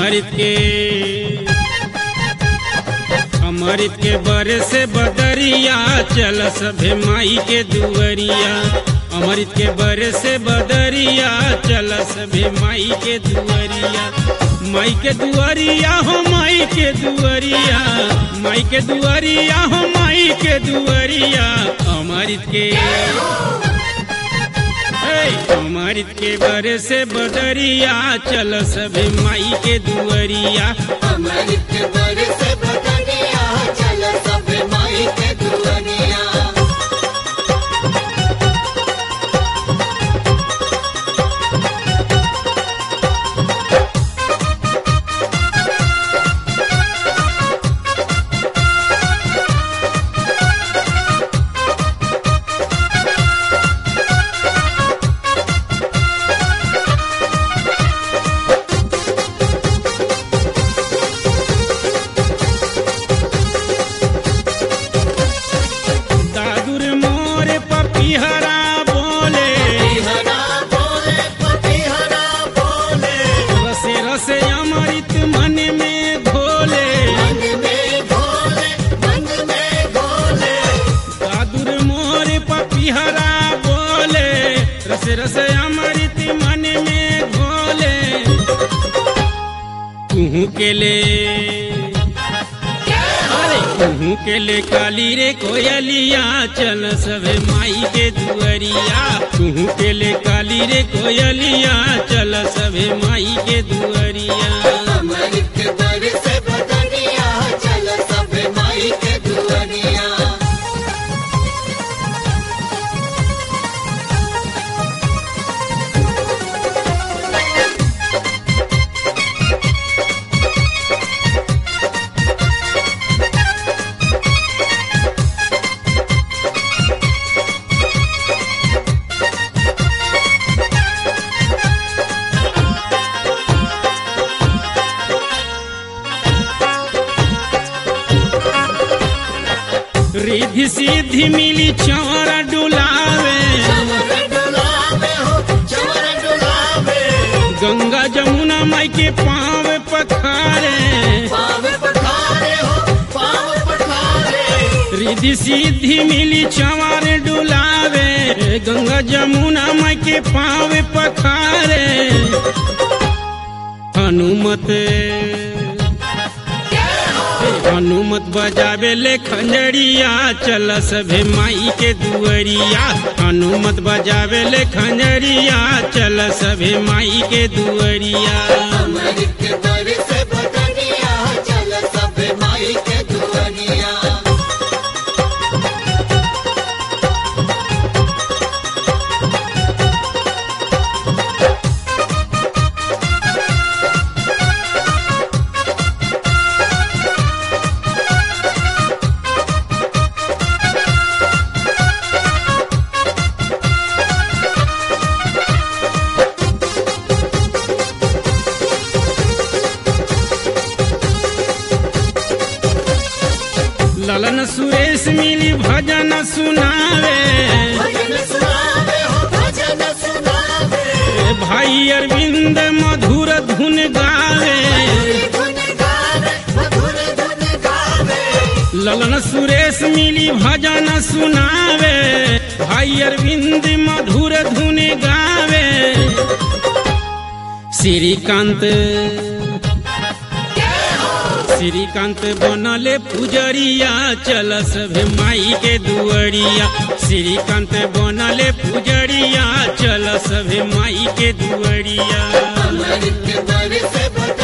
अमृत के अमृत के बरे से बदरिया चल सभे माई के दुअरिया अमृत के बरे से बदरिया चल सभे माई के दुअरिया माई के दुअरिया हो माई के दुअरिया माई के दुअरिया हो माई के दुअरिया अमृत के हे, अमृत के बरे से बदरिया चल सभे माई के दुअरिया अमृत के बर से बदनिया चल सब माई के दुनिया दादुर मोर पपीहरा बोले हरा बोले पति हरा बोले रसे रसे अमृत मन में घोले मन में भोले मन में भोले दादुर मोर पपीहरा बोले रसे रसे अमृत मन में घोले तुहू के ले अरे तुहू के ले काली रे कोयलिया चल सभे माई के दुअरिया तुहू के ले काली रे कोयलिया चल सभे माई के दुअरिया अमृत के बर से बदनिया चल सब माई के दुनिया रिद्धि सिद्धि मिली चौर डुलावे चमर डुलावे हो चमर डुलावे गंगा जमुना माई के पाँव पखारे पाव पखारे हो पाव पखारे रिद्धि सिद्धि मिली चंवर डुलावे गंगा जमुना माई के पाँव पखारे हनुमत हनुमत बजावे ले खंजरिया चल सभे माई के दुअरिया हनुमत बजावे ले खंजरिया चल सभे माई के दुअरिया अमृत के बर से बदनिया चल सब माई के दुनिया ललन सुरेश मिली भजन सुनावे भजन सुनावे हो भजन सुनावे भाई अरविंद मधुर धुन गावे धुन गावे मधुर धुन गावे ललन सुरेश मिली भजन सुनावे भाई अरविंद मधुर धुन गावे श्रीकांत श्रीकांत बनले पुजरिया चल सभे माई के दुअरिया श्रीकांत बनले पुजरिया चल सभे माई के दुअरिया अमृत के बर से बदनिया